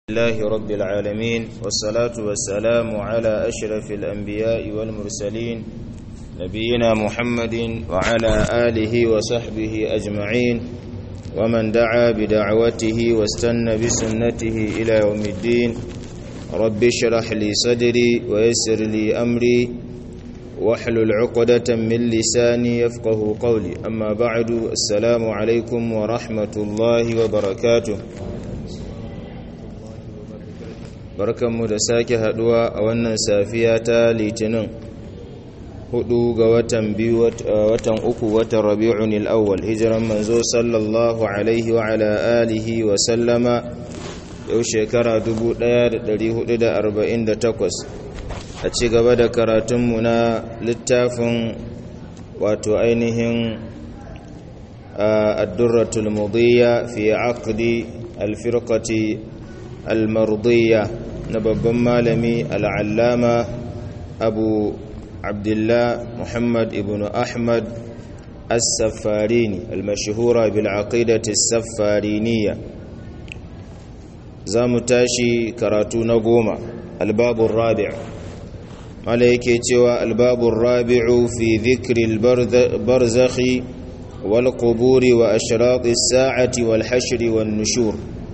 الله رب العالمين والصلاة والسلام على أشرف الأنبياء والمرسلين نبينا محمد وعلى آله وصحبه أجمعين ومن دعا بدعوته واستنى بسنته إلى يوم الدين رب اشرح لي صدري ويسر لي أمري واحلل عقدة من لساني يفقه قولي أما بعد السلام عليكم ورحمة الله وبركاته barkanmu da sake haduwa a wannan safiya ta litinin hudu ga watan biyu watan uku watan rabi'un al-awwal hijiran manzo sallallahu alaihi wa ala alihi wa sallama yau shekara 1448 a ci gaba da karatunmu na littafin wato ainihin addurratul mudiyya fi aqdi al-firqati al-mardiyya na babban malami al'allama abu abdullah muhammad ibn ahmad as-safarini al-mashhura bil aqidati as-safariniya za mu tashi karatu na goma albabun rabi' mala yake cewa albabun rabi'u fi dhikri al-barzakhi wal quburi wa ashrati as-sa'ati wal hashri wan nushur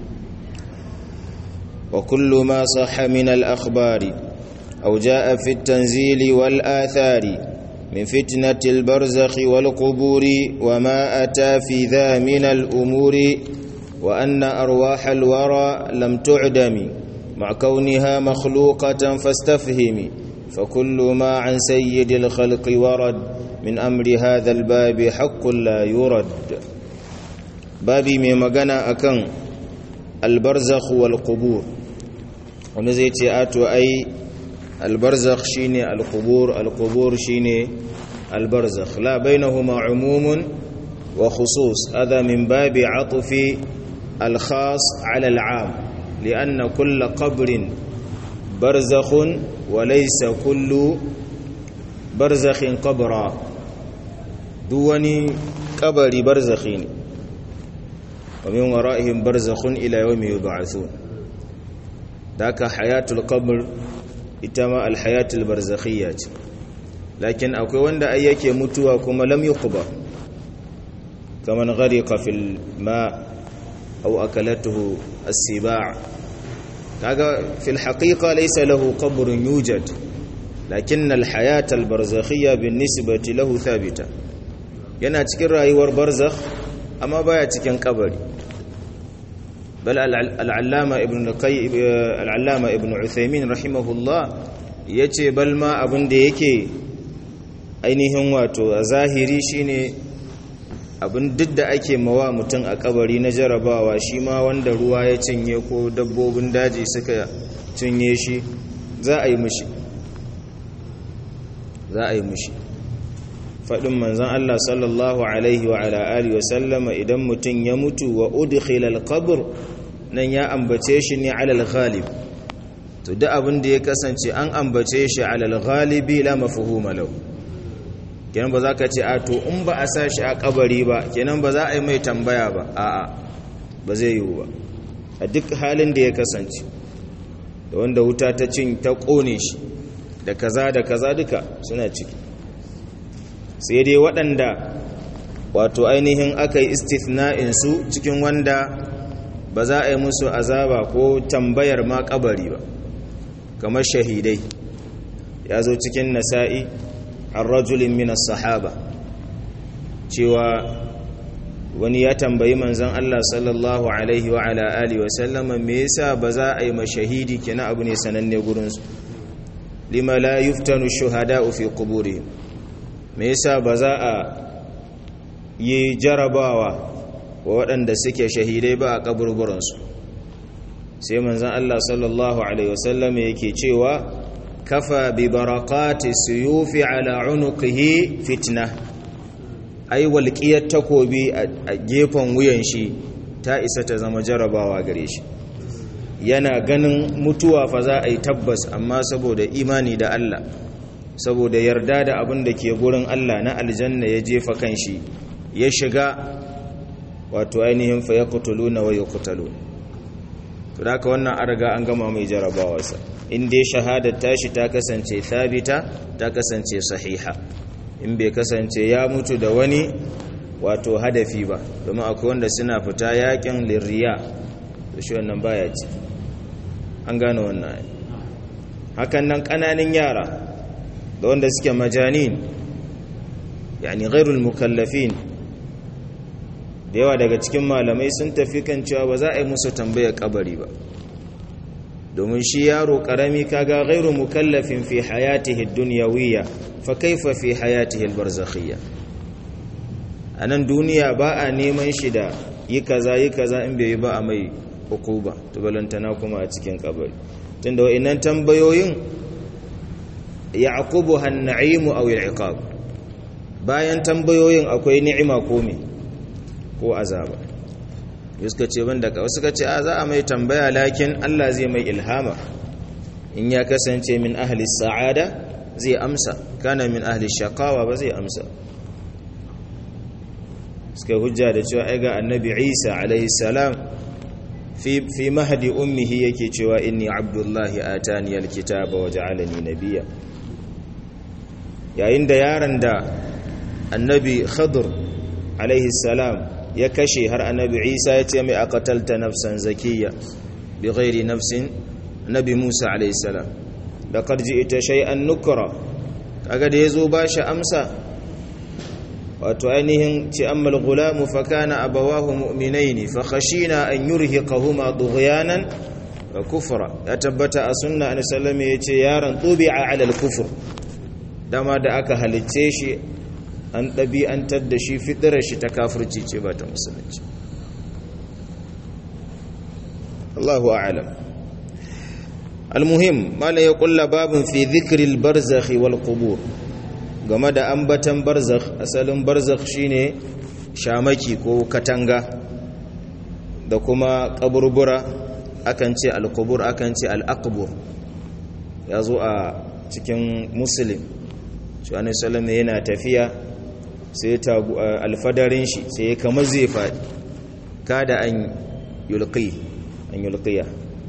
وكل ما صح من الأخبار أو جاء في التنزيل والآثار من فتنة البرزخ والقبور وما أتى في ذا من الأمور وأن أرواح الورى لم تعدم مع كونها مخلوقة فاستفهم فكل ما عن سيد الخلق ورد من أمر هذا الباب حق لا يرد بابي ميمغانا أكن البرزخ والقبور wani zai ce ato ai albarzakh shine alqubur alqubur shine albarzakh la bainahuma umumun wa khusus hadha min babi atfi alkhas ala al'am lianna kull qabrin barzakhun wa laysa kullu barzakhin qabra duwani kabari barzakhi ne wa min wara'ihim barzakhun ila yawmi yub'athun daka hayatul qabr ita ma alhayatul barzakhiyya ce lakin akwai wanda ai yake mutuwa kuma lam yuqba kaman ghariqa fil ma aw akalatuhu as-sibaa kaga fil haqiqa laysa lahu qabrun yujad lakin alhayatul barzakhiyya binisbati lahu thabita yana cikin rayuwar barzakh amma baya cikin kabari بل العلامة ابن القي العلامة ابن عثيمين رحمه الله yace bal ma abin da yake ainihin wato a zahiri shine abin duk da ake mawa mutum a kabari na jarabawa shi ma wanda ruwa ya cinye ko dabbobin daji suka cinye shi za a yi mushi za a yi mushi faɗin manzan Allah sallallahu alaihi wa ala alihi wa sallama idan mutum ya mutu wa udkhila al-qabr nan ya ambace shi ne alal ghalib to duk abin da ya kasance an ambace shi alal ghalibi la mafhuma lahu kenan ba za ka ce a to in ba a sa shi a kabari ba kenan ba za a yi mai tambaya ba a'a ba zai yiwu ba a duk halin da ya kasance da wanda wuta ta cin ta kone shi da kaza da kaza duka suna ciki sai dai waɗanda wato ainihin aka yi istithna'in su cikin wanda ba za a yi musu azaba ko tambayar ma kabari ba kamar shahidai ya zo cikin nasa'i an rajulin minas sahaba cewa wani ya tambayi manzan Allah sallallahu alaihi wa ala alihi wa sallama me yasa ba za a yi mashahidi kina abu ne sananne gurinsu lima la yuftanu shuhada'u fi quburihim me yasa ba za a yi jarabawa wa waɗanda suke shahidai ba a ƙaburburansu sai manzan Allah sallallahu Alaihi wasallam yake cewa kafa bi barakati suyufi ala unuqihi fitna ai walƙiyar takobi a gefen wuyan shi ta isa ta zama jarabawa gare shi yana ganin mutuwa fa za a yi tabbas amma saboda imani da Allah saboda yarda da abin da ke gurin Allah na aljanna ya jefa kan shi ya shiga wato ainihin fa yaqtuluna wa yuqtalun haka wannan an riga an gama mai jarabawarsa in dai shahadar tashi ta kasance thabita ta kasance sahiha in bai kasance ya mutu da wani wato hadafi ba domin akwai wanda suna fita yakin lirriya da shi wannan baya ci an gane wannan hakan nan kananan yara da wanda suke majanin yani ghairul mukallafin da yawa daga cikin malamai sun tafi kan cewa ba za a yi musu tambayar kabari ba domin shi yaro karami kaga ghairu mukallafin fi hayatihi dunyawiyya fa kaifa fi hayatihi albarzakhiyya anan duniya ba a neman shi da yi kaza yi kaza in bai yi ba a mai hukuba to balantana kuma a cikin kabari tunda wa'annan tambayoyin ya'qubuha an-na'imu aw al-iqab bayan tambayoyin akwai ni'ima ko me ko azaba suka ce banda ka suka ce a za a mai tambaya lakin Allah zai mai ilhama in ya kasance min ahli sa'ada zai amsa kana min ahli shaqawa ba zai amsa suka hujja da cewa ai ga annabi Isa alaihi salam fi fi mahdi ummihi yake cewa inni abdullahi atani alkitaba wa ja'alani nabiyya yayin da yaron da annabi khadir alaihi salam ya kashe har annabi isa ya ce mai akatalta nafsan zakiyya bi ghairi nafsin nabi musa alaihi salam da karji ita shay'an nukra kaga da yazo ba shi amsa wato ainihin ci ammal gulamu fa kana abawahu mu'minaini fa khashina an yurhiqahuma tughyanan wa kufra ya tabbata a sunna annabi sallallahu alaihi yace yaron tubi'a ala al-kufr dama da aka halicce shi an ɗabi'antar da shi fitirar shi ta kafirci ce ba ta musulunci Allahu a'alam almuhim mala ya kulla babin fi zikril barzakh wal qubur game da ambatan barzakh asalin barzakh shine shamaki ko katanga da kuma kaburbura akan ce al-qubur akan ce al-aqbur yazo a cikin muslim shi annabi sallallahu yana tafiya sai ta alfadarin shi sai kamar zai faɗi kada an yulqi an yulqiya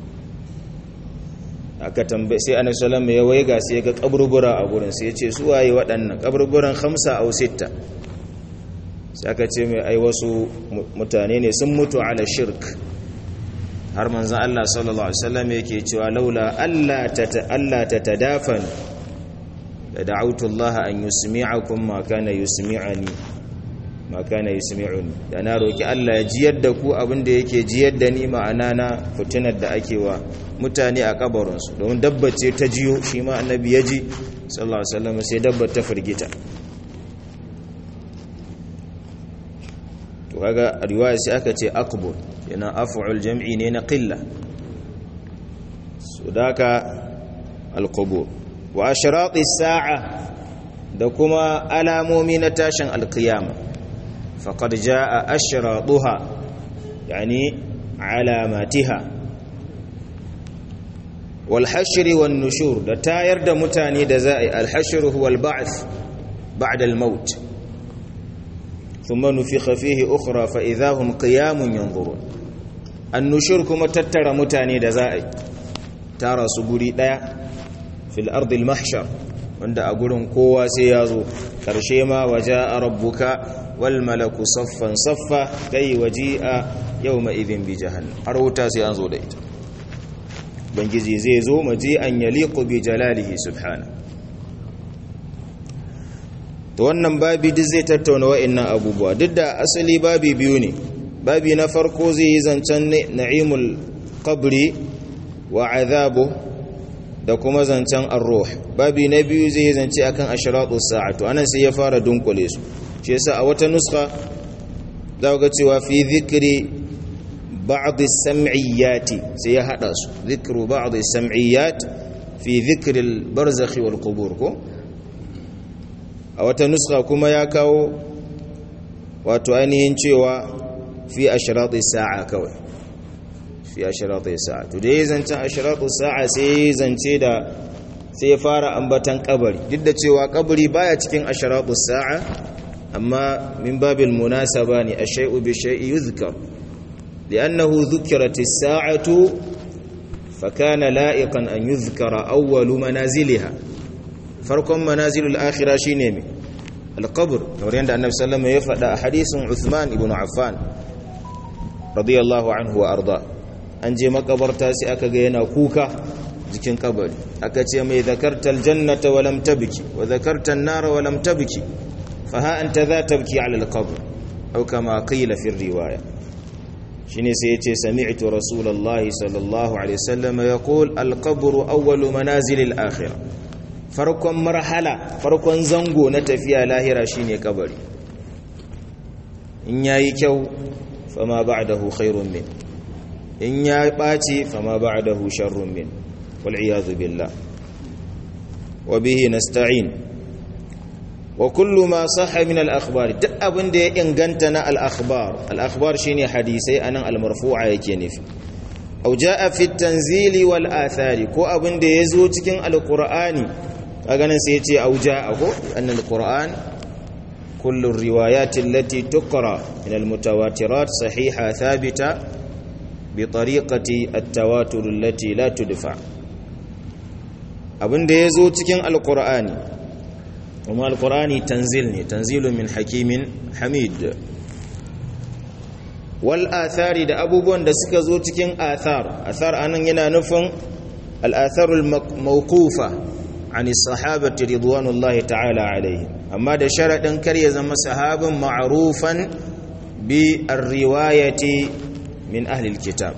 aka tambaye sai annabi sallallahu ya waiga sai ga kaburbura a gurin sai ya ce su waye waɗannan kaburburan khamsa aw sitta sai aka ce mai ai wasu mutane ne sun mutu ala shirk har manzon Allah sallallahu alaihi wasallam yake cewa laula alla ta alla tatadafan da da'autu Allah an yusmi'akum ma kana yusmi'ani ma kana yusmi'uni da na roki Allah ya jiyar da ku abin da yake jiyar da ni ma'ana na fitinar da ake wa mutane a kabarin su don dabba ce ta jiyo shi ma annabi ya ji sallallahu alaihi wasallam sai dabba ta firgita to kaga riwaya sai aka ce aqbul yana af'ul jam'i ne na qilla sudaka al-qubur wa ashrati sa'a da kuma alamomi na tashin alkiyama faqad jaa ashratuha yani alamatiha wal hashr wan nushur da tayar da mutane da za'i al hashr huwa al ba'th ba'da al maut thumma nufikha fihi ukhra fa idahum qiyamun yanzurun an nushur kuma tattara mutane da za'i tara su guri daya fil ardil mahshar wanda a gurin kowa sai ya zo ƙarshe ma waje a rabbuka wal malaku saffan saffa kai waje a yau ma'izin bi jahannan har wuta sai an zo da ita bangiji zai zo maji an yaliku bi jalalihi subhana to wannan babi duk zai tattauna wa'annan abubuwa duk da asali babi biyu ne babi na farko zai yi zancen na'imul qabri wa azabu da kuma zancen arruh babi na biyu zai zance akan ashratu sa'atu anan sai ya fara dunkule su shi yasa a wata nuska za ga cewa fi dhikri ba'd as-sam'iyati sai ya hada su dhikru ba'd as-sam'iyat fi dhikri al-barzakh wal qubur ko a wata nuska kuma ya kawo wato ainihin cewa fi ashratu sa'a kawai fi ashratu sa'a to dai zancen ashratu sa'a sai zance da sai fara ambatan kabari duk da cewa kabari baya cikin ashratu sa'a amma min babil munasaba ne ash-shay'u bi shay'i yuzkar li'annahu dhukirat as-sa'atu fakana la'iqan an yuzkara awwalu manaziliha farkon manazilul akhira shine me alqabr kamar yadda annabi sallallahu alaihi wasallam ya faɗa a hadisin Uthman ibn Affan radiyallahu anhu wa arda an je makabarta sai aka ga yana kuka jikin kabari aka ce mai zakarta aljannata wa lam tabki wa zakarta an-nara wa lam tabki fa ha anta za tabki ala al-qabr aw kama qila fi riwaya shine sai yace sami'tu rasulullahi sallallahu alaihi wasallam yaqul al-qabr awwal manazil al-akhirah farkon marhala farkon zango na tafiya lahira shine kabari in yayi kyau fama ba'dahu khairun min in ya ɓaci fama ba'dahu sharrun min والعياذ بالله وبه نستعين وكل ما صح من الأخبار تأبن دي إنغنتنا الأخبار الأخبار شيني حديثي أنا المرفوعة يكيني أو جاء في التنزيل والآثار كو أبن دي يزو تكين القرآن أغنى سيتي أو جاء أن القرآن كل الروايات التي تقرأ من المتواترات صحيحة ثابتة بطريقة التواتر التي لا تدفع abin da ya zo cikin alkur'ani kuma alkur'ani tanzil ne tanzilun min hakimin hamid wal athari da abubuwan da suka zo cikin athar athar anan yana nufin al-atharul mawqufa ani sahabati ridwanullahi ta'ala alaihi amma da sharadin kar ya zama sahabin ma'rufan bi ar-riwayati min ahli al-kitab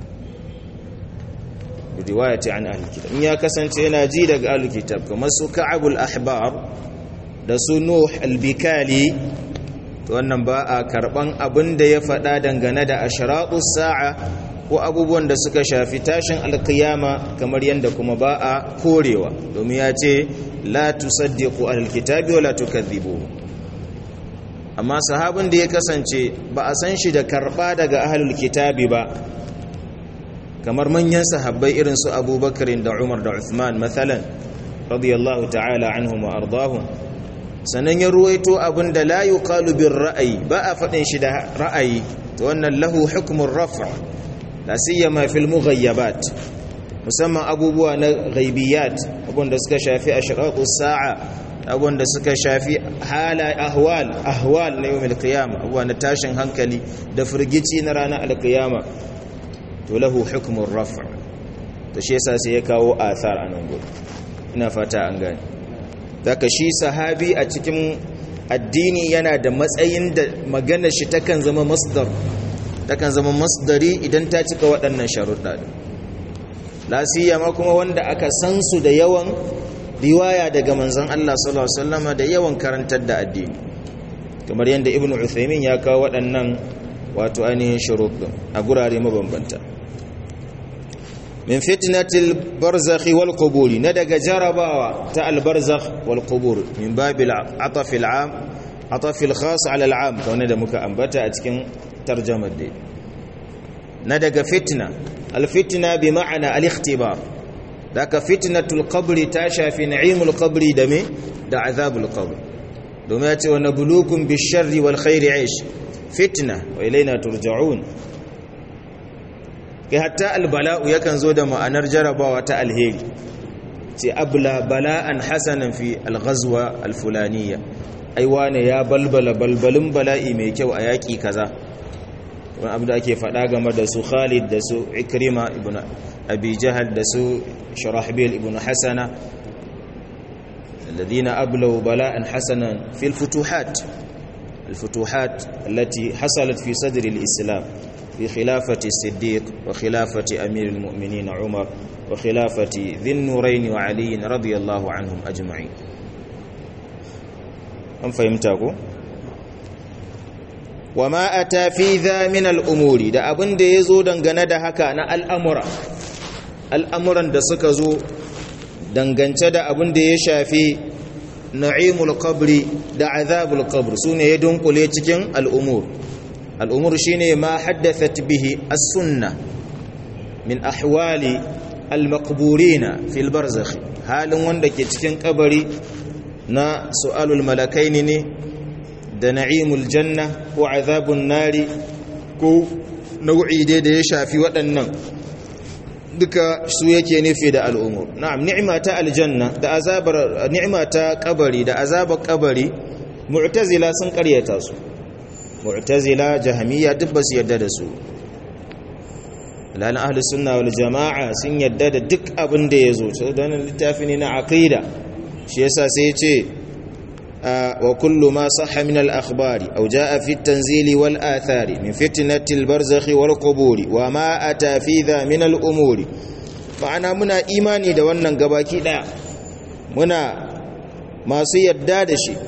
riwayati an ahli kitab in ya kasance yana ji daga ahli kitab kamar su ka'abul ahbar da su nuh al-bikali to wannan ba a karban abin da ya faɗa dangane da ashratus sa'a ko abubuwan da suka shafi tashin alkiyama kamar yadda kuma ba a korewa domin ya ce la tusaddiqu ahlul kitabi wa la tukadhibu amma sahabin da ya kasance ba a san shi da karba daga ahlul kitabi ba kamar manyan sahabbai irin su abubakar da umar da uthman mathalan radiyallahu ta'ala anhum wa ardahum sannan ya ruwaito abin da la yuqalu bir ra'ayi ba a faɗin shi da ra'ayi to wannan lahu hukmun raf' la siyama fil mughayyabat musamman abubuwa na ghaibiyat abun da suka shafi ashratus sa'a abun da suka shafi hala ahwal ahwal na yawmil qiyamah abuwa na tashin hankali da firgici na ranar alqiyama to lahu hukmun raf' to shi yasa sai ya kawo athar anan gudu ina fata an gane daga shi sahabi a cikin addini yana da matsayin da maganar shi takan zama masdar takan zama masdari idan ta cika waɗannan sharuɗa lasiya ma kuma wanda aka san su da yawan riwaya daga manzon Allah sallallahu alaihi wasallam da yawan karantar da addini kamar yadda ibnu uthaymin ya kawo waɗannan wato ainihin shuruɗin a gurare mabambanta min fitnatil barzakhi wal quburi na daga jarabawa ta al barzakh wal qubur min babil ataf al am ataf al khas ala al am kawai da muka ambata a cikin tarjumar dai na daga fitna al fitna bi ma'ana al ikhtibar daga fitnatul qabri ta shafi na'imul qabri da me da azabul qabr domin ya ce wa nabluukum bish sharri wal khairi aish fitna wa ilaina turja'un kai hatta albala'u yakan zo da ma'anar jarabawa ta alheri ce abla bala'an hasanan fi alghazwa alfulaniya ai wane ya balbala balbalin bala'i mai kyau a yaƙi kaza wani abu da ake faɗa game da su khalid da su ikrima ibn abi jahal da su shurahbil ibn hasana الذين أبلوا بلاء حسنا في الفتوحات الفتوحات التي حصلت في صدر الإسلام في خلافة الصديق وخلافة أمير المؤمنين عمر وخلافة ذي النورين وعلي رضي الله عنهم أجمعين أم فهمتكم وما أتى في ذا من الأمور da abin da yazo dangane da haka na al'amura al'amuran da suka zo dangance da abin da ya shafi na'imul qabri da azabul qabr sune ya dunkule cikin al'umur al'umur shine ma haddathat bihi as-sunnah min ahwali al-maqburina fil barzakh halin wanda ke cikin kabari na su'alul malakaini ne da na'imul janna ko azabun nari ko nau'i dai da ya shafi waɗannan duka su yake nufi da al'umur na'am ni'ima ta aljanna da azabar ni'ima ta kabari da azabar kabari mu'tazila sun karyata su mu'tazila jahmiya duk ba su yadda da su lalan ahli sunna wal jama'a sun yadda da duk abin da yazo to dan littafi ne na aqida shi yasa sai ya ce wa kullu ma sahha min al akhbari aw jaa fi at tanzili wal athari min fitnati al barzakhi wal quburi wa ma ata fi dha min al umuri ma'ana muna imani da wannan gabaki daya muna masu yadda da shi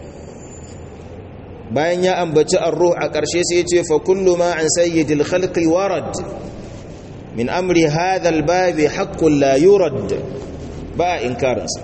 bayan ya ambaci ar-ruh a ƙarshe sai ya ce fa kullu ma an sayyidil khalqi warad min amri hadha al-babi haqqun la yurad ba inkarinsa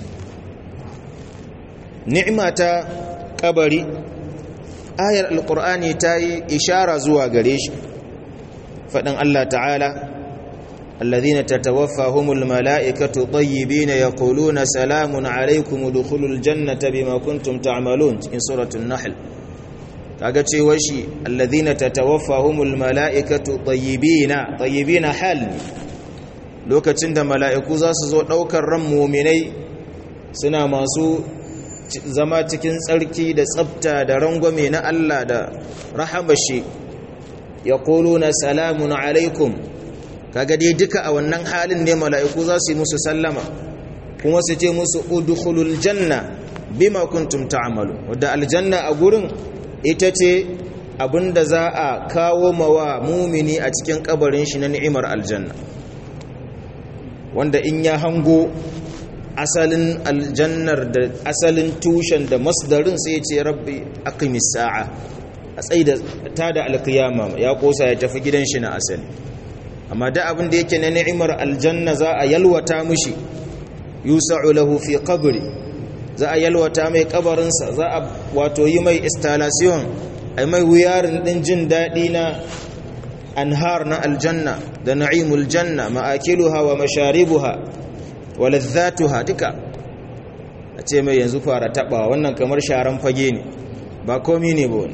ni'ima ta kabari ayar alqur'ani ta yi ishara zuwa gare shi fadin Allah ta'ala الذين تتوفاهم الملائكة طيبين يقولون سلام عليكم ادخلوا الجنة بما كنتم تعملون in سورة النحل kaga cewa shi alladhina tatawaffahumul malaikatu tayyibina tayyibina hal lokacin da mala'iku za su zo daukar ran mu'minai suna masu zama cikin tsarki da tsafta da rangwame na Allah da rahamashi yaquluna salamun alaikum kaga dai duka a wannan halin ne mala'iku za su yi musu sallama kuma su ce musu udkhulul janna bima kuntum ta'malu wadda aljanna a gurin ita ce abinda za a kawo mawa mumini a cikin kabarin shi na ni'imar aljanna wanda in ya hango asalin aljannar da asalin tushen da masdarin sai ce rabbi aqimis sa'a a tsaida ta da alkiyama ya kosa ya tafi gidan shi na asali amma da abin da yake na ni'imar aljanna za a yalwata mushi yusa'u lahu fi qabri za a yalwata mai kabarinsa za a wato yi mai installation ai mai wuyarin din jin dadi na anhar na aljanna da na'imul janna ma'akiluha wa masharibuha wa ladhatuha duka a ce mai yanzu fara taba wannan kamar sharan fage ne ba komi ne ba wani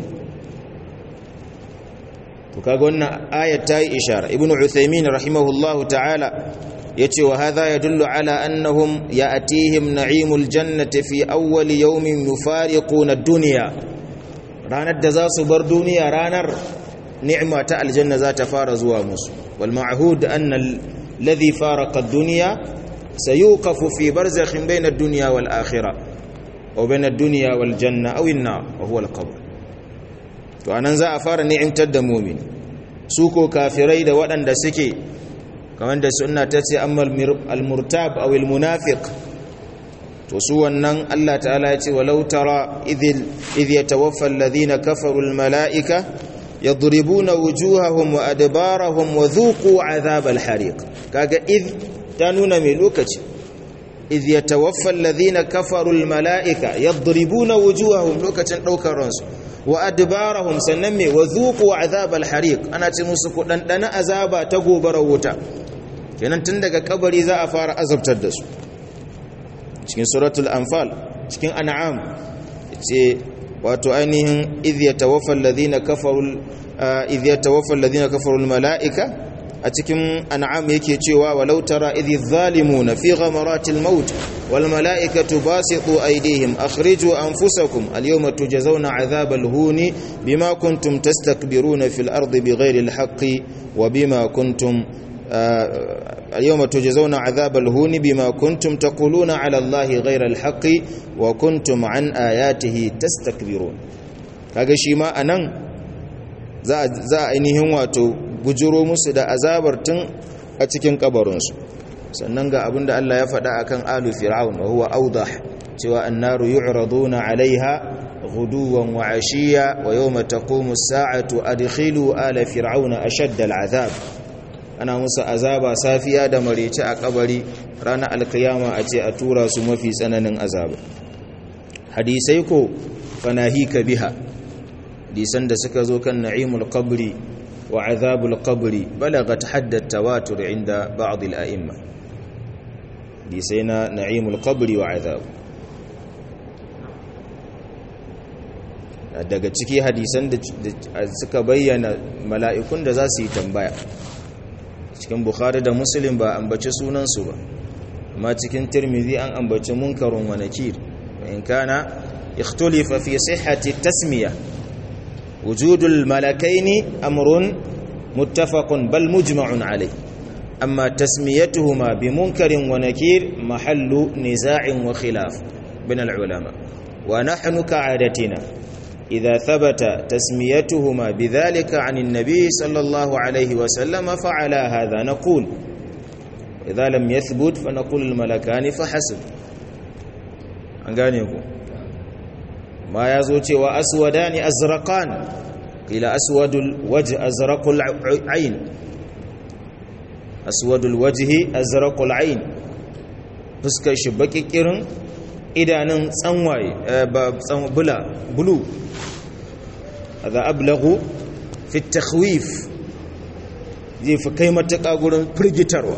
to kaga wannan ayat ta yi ishara ibnu uthaymin rahimahullahu ta'ala yace wa hadha yadullu ala annahum ya'tihim na'imul jannati fi awwal yawmin yufariquna ad-dunya ranar da za su bar duniya ranar ni'ma ta aljanna za ta fara zuwa musu wal ma'hud anna alladhi faraqa ad-dunya sayuqafu fi barzakhin bayna ad-dunya wal akhirah aw bayna ad-dunya wal janna aw an-nar wa huwa al-qabr to anan za a fara ni'imtar da mu'min su ko kafirai da waɗanda suke kamar da sunna ta ce amma al-murtab aw al-munafiq to su wannan Allah ta'ala ya ce walau tara idh idh yatawaffa alladhina kafaru al-mala'ika yadribuna wujuhahum wa adbarahum wa dhuqu 'adhab al-hariq kaga idh ta nuna mai lokaci idh yatawaffa alladhina kafaru al-mala'ika yadribuna wujuhahum lokacin daukar ransu wa adbarahum sannan me wa dhuqu 'adhab al-hariq ana ce musu ku dandana azaba ta gobara wuta kenan tun daga kabari za a fara azabtar da su cikin suratul anfal cikin an'am ce wato ainihin idh yatawaffa alladhina kafaru idh yatawaffa alladhina kafaru almalaika a cikin an'am yake cewa walau tara idh adh-dhalimuna fi ghamaratil maut wal malaikatu basitu aydihim akhriju anfusakum al-yawma tujzauna 'adhabal huni bima kuntum tastakbiruna fil ardi bighayri al-haqqi wa bima kuntum اليوم تجزون عذاب الهون بما كنتم تقولون على الله غير الحق وكنتم عن آياته تستكبرون kaga shi ma anan za za ainihin wato bujuro musu da azabar tun a cikin kabarinsu sannan ga abinda Allah ya faɗa akan alu fir'aun wa huwa awdah cewa annaru yu'raduna 'alayha ghuduwan wa 'ashiya wa yawma taqumu as-sa'atu adkhilu ala fir'auna ashadda al-'adhab ana musu azaba safiya da marece a kabari ranar alkiyama a ce a tura su mafi tsananin azaba hadisai ko fanahika biha hadisan da suka zo kan na'imul qabri wa azabul qabri balagat haddat tawatur inda ba'd al-a'imma hadisai na na'imul qabri wa azab daga ciki hadisan da suka bayyana mala'ikun da za su yi tambaya cikin bukhari da muslim ba ambaci sunansu ba amma cikin tirmidhi an ambaci munkarun wa nakir in kana ikhtulifa fi sihhati tasmiya wujudul malakaini amrun muttafaqun bal mujma'un alayh amma tasmiyatuhuma bi munkarin wa nakir mahallu niza'in wa khilaf bin al ulama wa nahnu ka'adatina إذا ثبت تسميتهما بذلك عن النبي صلى الله عليه وسلم فعلى هذا نقول إذا لم يثبت فنقول الملكان فحسب أنقانيكم ما يزوتي وأسودان أزرقان قيل أسود الوجه أزرق العين أسود الوجه أزرق العين fuskar shi baki kirin idanun tsanwaye bula bulu هذا أبلغ في التخويف zai fi kai matuƙa gurin firgitarwa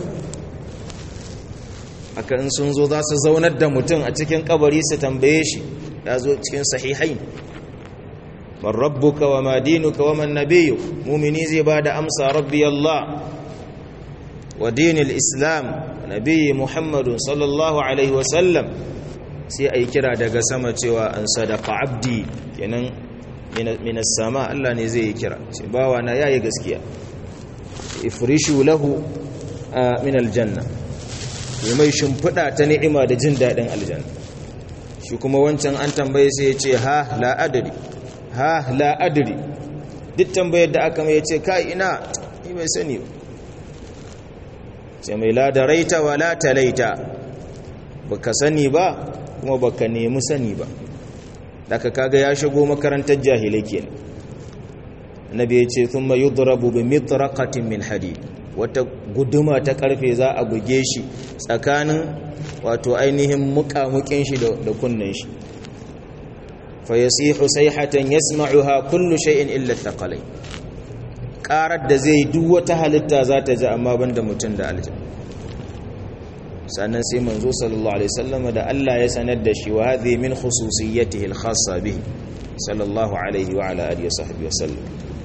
haka in sun zo za su zaunar da mutum a cikin kabari su tambaye shi ya zo cikin sahihai man rabbuka wa ma dinuka wa man nabiyyu mumini zai ba da amsa rabbi Allah wa dinil islam nabiyyi muhammadun sallallahu alaihi wasallam sai a yi kira daga sama cewa an sadaka abdi kenan minas sama Allah ne zai yi kira ce bawa na yayi gaskiya ifrishu lahu min aljanna yi mai shimfiɗa ta ni'ima da jin daɗin aljanna shi kuma wancan an tambaye sai ya ce ha la adri ha la adri duk tambayar da aka mai ya ce kai ina ni bai sani ba sai mai la daraita wa la talaita baka sani ba kuma baka nemi sani ba daga kaga ya shigo makarantar jahilai kenan annabi ya ce thumma yudrabu bi mitraqatin min hadid wata guduma ta karfe za a buge shi tsakanin wato ainihin mukamukin shi da kunnen shi fa yasihu sayhatan yasma'uha kullu shay'in illa thaqalay qarar da zai duk wata halitta za ta ji amma banda mutum da aljanna sannan sai manzo sallallahu alaihi wasallam da Allah ya sanar da shi wa hadhi min khususiyatihi al-khassa bihi sallallahu alaihi wa ala alihi wa sahbihi wasallam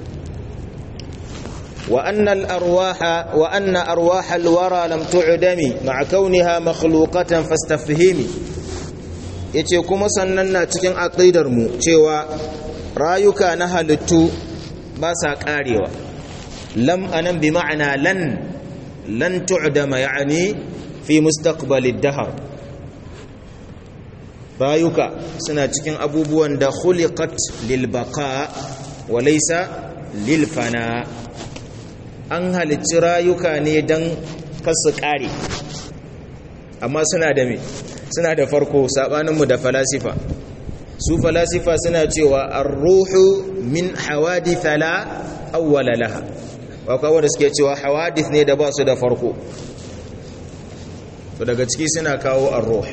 wa anna al-arwaha wa anna arwah al-wara lam tu'dami ma'a kauniha makhluqatan fastafhimi yace kuma sannan na cikin aqidar mu cewa rayuka na halittu ba sa karewa lam anan bi ma'ana lan lan tu'dama yani fi mustaqbalid dahar rayuka suna cikin abubuwan da khuliqat lil baqa wa laysa lil fana an halicci rayuka ne dan kasu kare amma suna da me suna da farko sabanin mu da falasifa su falasifa suna cewa ar-ruhu min hawadith la awwala laha wa kawai da suke cewa hawadith ne da ba su da farko to daga ciki suna kawo arruh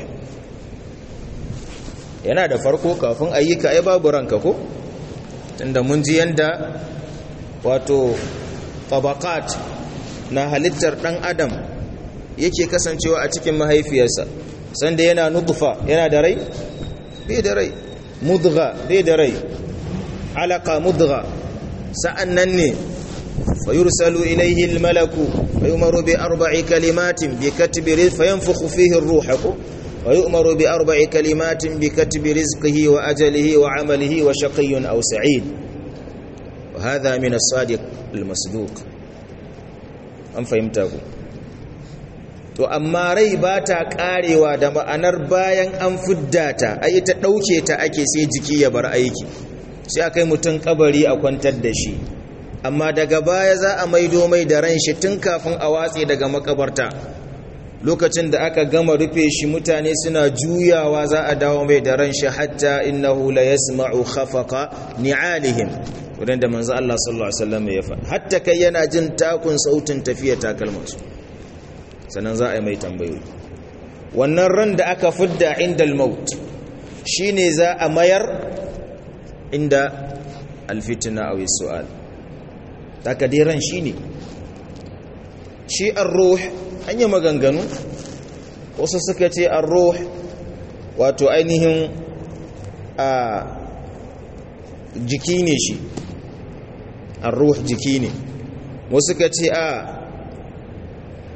yana da farko kafin ayyuka ai babu ranka ko tunda mun ji yanda wato tabaqat na halittar dan adam yake kasancewa a cikin mahaifiyarsa sanda yana nutfa yana da rai bai da rai mudgha bai da rai alaqa mudgha sa'annan ne فيرسل إليه الملك فيؤمر بأربع كلمات بكتب رزق فينفخ فيه الروح ويؤمر بأربع كلمات بكتب رزقه وأجله وعمله وشقي أو سعيد وهذا من الصادق المصدوق أم فهمته to amma rai ba ta karewa da ma'anar bayan an fidda ta ai ta ɗauke ta ake sai jiki ya bar aiki sai akai mutum kabari a kwantar da shi amma daga baya za a maido mai da ran shi tun kafin a watse daga makabarta lokacin da aka gama rufe shi mutane suna juyawa za a dawo mai da ran shi hatta innahu la yasma'u khafaqa ni'alihim wurin da manzo Allah sallallahu alaihi wasallam ya faɗa hatta kai yana jin takun sautin tafiya takalmansu sannan za a yi mai tambayoyi wannan ran da aka fidda inda al-maut shine za a mayar inda al-fitna aw as-su'al takadiran shi ne shi arruh an yi maganganu wasu suka ce arruh wato ainihin a jiki ne shi arruh jiki ne wasu suka ce a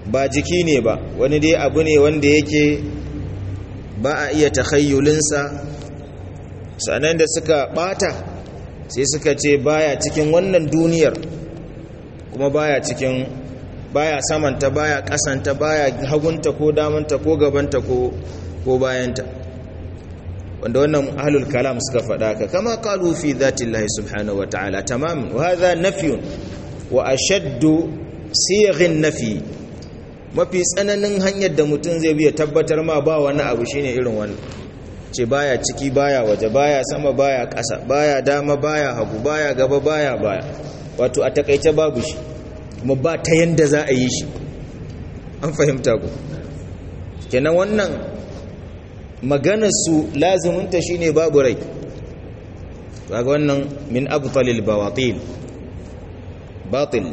ba jiki ne ba wani dai abu ne wanda yake ba a iya takhayyulinsa sanan da suka bata sai suka ce baya cikin wannan duniyar kuma baya cikin baya samanta baya kasanta baya hagunta ko damanta ko gabanta ko ko bayanta wanda wannan ahlul kalam suka faɗa ka kama qalu fi dhatillahi subhanahu wataala tamam wa hadha nafyun wa ashaddu sighin nafi mafi tsananin hanyar da mutum zai biya tabbatar ma ba wani abu shine irin wannan ce baya ciki baya waje baya sama baya ƙasa baya dama baya hagu baya gaba baya baya wato a takaice babu shi kuma ba ta yanda za a yi shi an fahimta ku kenan wannan maganarsu laziminta shine babu rai kaga wannan min abtalil bawatil batil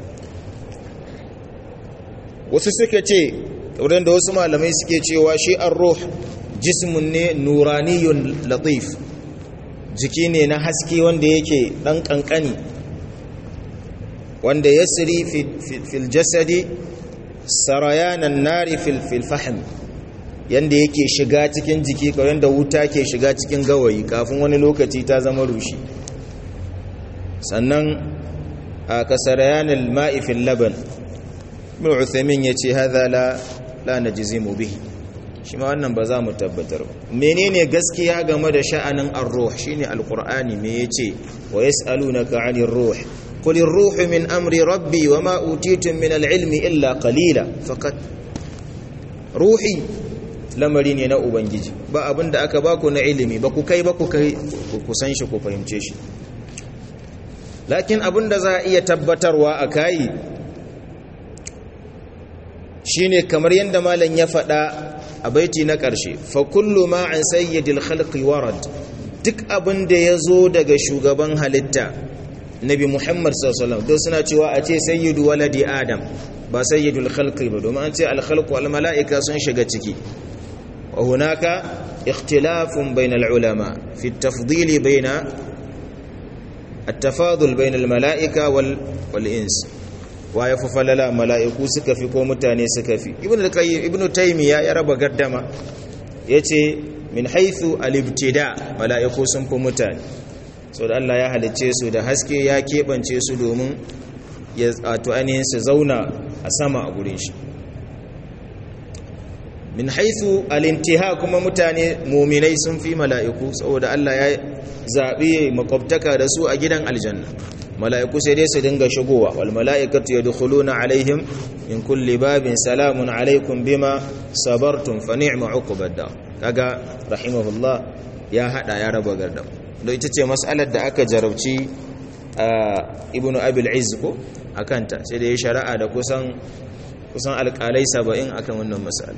wasu suka ce wurin da wasu malamai suke cewa shi ar-ruh jismun ne nuraniyun latif jiki ne na haske wanda yake dan kankani wanda yasri fil jasadi sarayanan nari fil fahm yanda yake shiga cikin jiki kawai da wuta ke shiga cikin gawayi kafin wani lokaci ta zama rushi sannan a kasarayanin ma'ifin laban ibn uthaymin yace hadha la la najzimu bihi shi ma wannan ba za mu tabbatar ba menene gaskiya game da sha'anin ar-ruh shine alqur'ani me yace wa yas'alunaka 'anir ruh qul ar-ruhu min amri rabbi wama utitum min al-'ilmi illa qalila faqat ruhi lamari ne na ubangiji ba abinda aka baku na ilimi ba ku kai ba ku kai ku san shi ku fahimce shi lakin abinda za a iya tabbatarwa a kai shine kamar yadda malam ya faɗa a baiti na ƙarshe fa kullu ma an sayyidil khalqi warad duk abin da ya zo daga shugaban halitta nabi muhammad sallallahu alaihi suna cewa a ce sayyidu waladi adam ba sayyidul khalqi ba domin an ce al khalqu al mala'ika sun shiga ciki wa hunaka ikhtilafun bainal ulama fi at-tafdil baina at-tafadul bainal mala'ika wal wal ins wa ya fi falala mala'iku suka fi ko mutane suka fi ibn taimiyya ya raba gardama ya ce min haithu alibtida mala'iku sun fi mutane so da Allah ya halicce su da haske ya keɓance su domin ya tsato ainihin su zauna a sama a gurin shi min haithu alintiha kuma mutane muminai sun fi mala'iku saboda Allah ya zaɓi makwabtaka da su a gidan aljanna mala'iku sai dai su dinga shigowa wal mala'ikatu yadkhuluna alaihim min kulli babin salamun alaikum bima sabartum fa ni'ma uqbad dar kaga rahimahullah ya hada ya raba gardam don ita ce mas'alar da aka jarabci ibnu abil izz ko akanta sai da ya shari'a da kusan kusan alƙalai 70 akan wannan mas'ala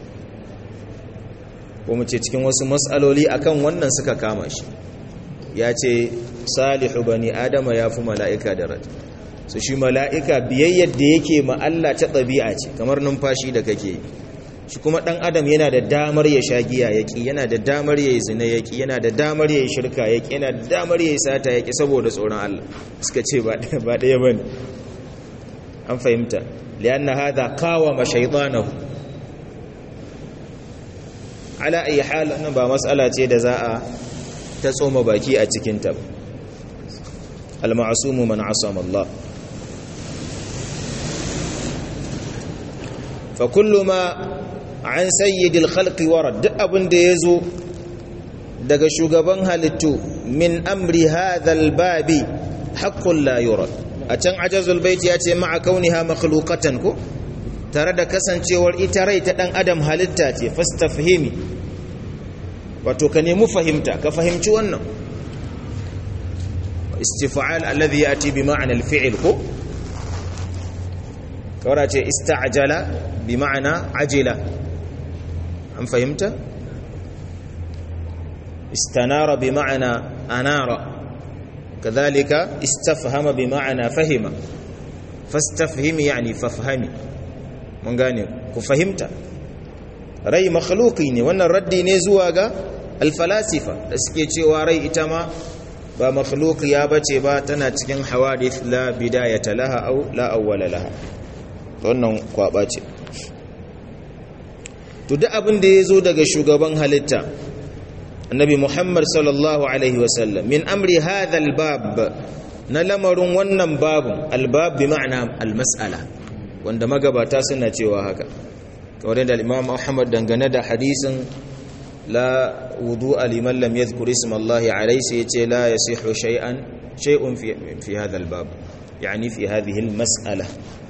ko mu ce cikin wasu mas'aloli akan wannan suka kama shi ya ce salihu bani adama ya fi mala'ika da rat su shi mala'ika biyayyar da yake ma Allah ta ɗabi'a ce kamar numfashi da kake yi shi kuma ɗan adam yana da damar ya sha giya yaƙi yana da damar ya yi zina yaƙi yana da damar ya yi shirka yaƙi yana da damar ya yi sata yaƙi saboda tsoron Allah suka ce ba ɗaya ba ne an fahimta liyanna hada kawa ma shaitanahu ala ayi hal nan ba matsala ce da za a ta tsoma baki a cikinta ba al-ma'sumu man asama Allah fa kullu ma an sayyidil khalqi warad duk abin da yazo daga shugaban halittu min amri hadha al-babi haqqun la yurad a can ajazul bait ya ce ma'a kauniha makhluqatan ko tare da kasancewar ita rai ta dan adam halitta ce fastafhimi wato ka nemi fahimta ka fahimci wannan istif'al alladhi yati bi ma'na al-fi'l ko kawara ce ista'jala bi ma'na ajila an fahimta istanara bi ma'na anara kadhalika istafhama bi ma'na fahima fastafhimi yani fafhami mun gane ku fahimta rai makhluqi ne wannan raddi ne zuwa ga alfalasifa da suke cewa rai ita ma ba makhluqiya bace ba tana cikin hawadith la bidayata laha aw la awwala laha wannan kwaba ce to duk abin da ya zo daga shugaban halitta annabi muhammad sallallahu alaihi wasallam min amri hadha albab na lamarin wannan babun albab bi ma'ana almas'ala wanda magabata suna cewa haka kamar da imam ahmad dangane da hadisin la wudu'a liman lam yadhkur isma allah alayhi sai yace la yasihu shay'an shay'un fi fi hadha albab yani fi hadhihi almas'ala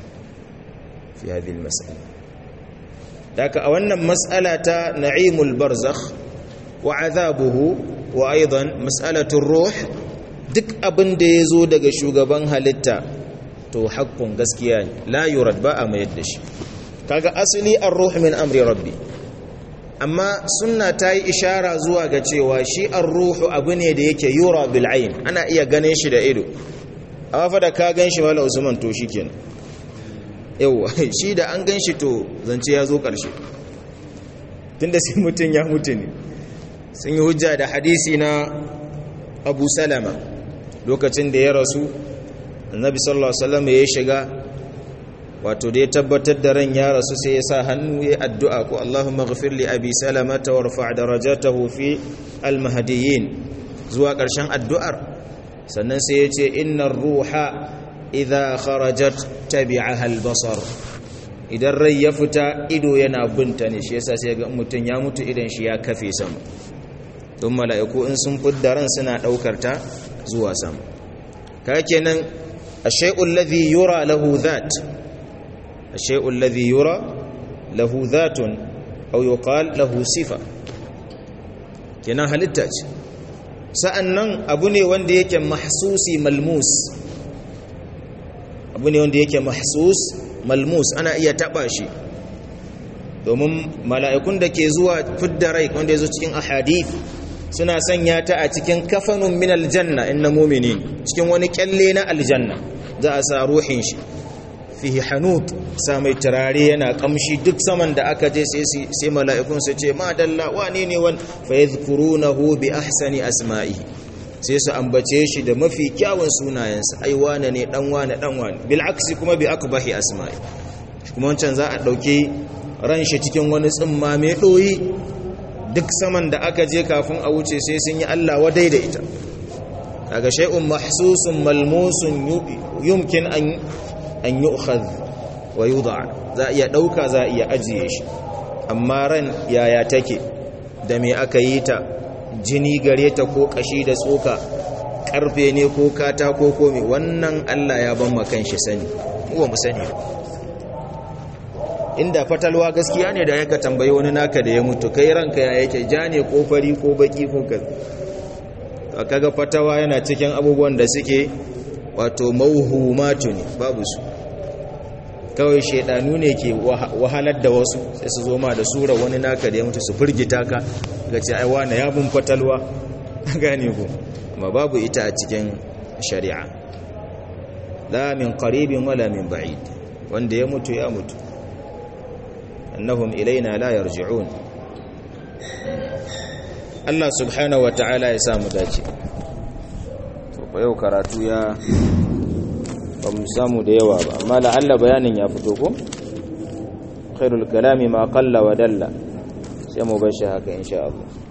fi hadhihi almas'ala daka a wannan mas'ala ta na'imul barzakh wa azabuhu wa aidan mas'alatul ruh duk abin da yazo daga shugaban halitta to haqqun gaskiya ne la yurad ba a mayar da shi kaga asali ar-ruh min amri rabbi amma sunna ta yi ishara zuwa ga cewa shi ar-ruhu abu ne da yake yura bil ayn ana iya ganin shi da ido amma fa da ka gan shi mala usman to shikenan yawa shi da an gan shi to zance ya zo karshe tunda sai mutun ya mutu ne sun yi hujja da hadisi na Abu Salama lokacin da ya rasu annabi sallallahu alaihi wasallam ya shiga wato da ya tabbatar da ran ya rasu sai ya sa hannu ya addu'a ko Allahumma ghafir li abi salamata warfa' darajatahu fi almahdiyyin zuwa ƙarshen addu'ar sannan sai ya ce innar ruha idha kharajat tabi'aha albasar idan rai ya fita ido yana binta ne shi yasa sai ga mutum ya mutu idan shi ya kafe sama don mala'iku in sun fidda ran suna daukar ta zuwa sama kaga kenan ashay'ul ladhi yura lahu dhat الشيء الذي يرى له ذات أو يقال له صفة kenan halitta ce sa'annan abu ne wanda yake mahsusi malmus abu ne wanda yake mahsus malmus ana iya taba shi domin mala'ikun da ke zuwa fidda rai wanda ya zo cikin ahadith suna sanya ta a cikin kafanun min aljanna inna muminin cikin wani kyalle na aljanna za a sa ruhin shi fihi hanut sa mai turare yana kamshi duk saman da aka je sai mala'ikun su ce ma dalla wane ne wan fa yadhkurunahu bi ahsani asma'i sai su ambace shi da mafi kyawun sunayensa ai wane ne dan wane dan wane bil aksi kuma bi akbahi asma'i kuma wancan za a dauke ran shi cikin wani tsimma mai doyi duk saman da aka je kafin a wuce sai sun yi Allah wadai da ita daga shay'un mahsusun malmusun yumkin an an yi wa yuda za a iya ɗauka za a iya ajiye shi amma ran yaya take da me aka yi ta jini gare ta ko kashi da tsoka karfe ne ko katako ko me wannan Allah ya ban makan shi sani mu mu sani inda fatalwa gaskiya ne da yaka tambayi wani naka da ya mutu kai ranka ya yake ja ne ko fari ko baki ko kaza kaga fatawa yana cikin abubuwan da suke wato mauhumatu ne babu su kawai shaidanu ne ke wahalar da wasu sai su zo ma da sura wani naka da ya mutu su firgita ka ga ce aiwa na yabin fatalwa gane ku amma babu ita a cikin shari'a la min qaribin wala min ba'id wanda ya mutu ya mutu annahum ilaina la yarji'un Allah subhanahu wa ta'ala ya samu dace to yau karatu ya ba mu samu da yawa ba amma la'alla bayanin ya fito ko khairul kalami ma qalla wa dalla sai mu bar shi haka insha Allah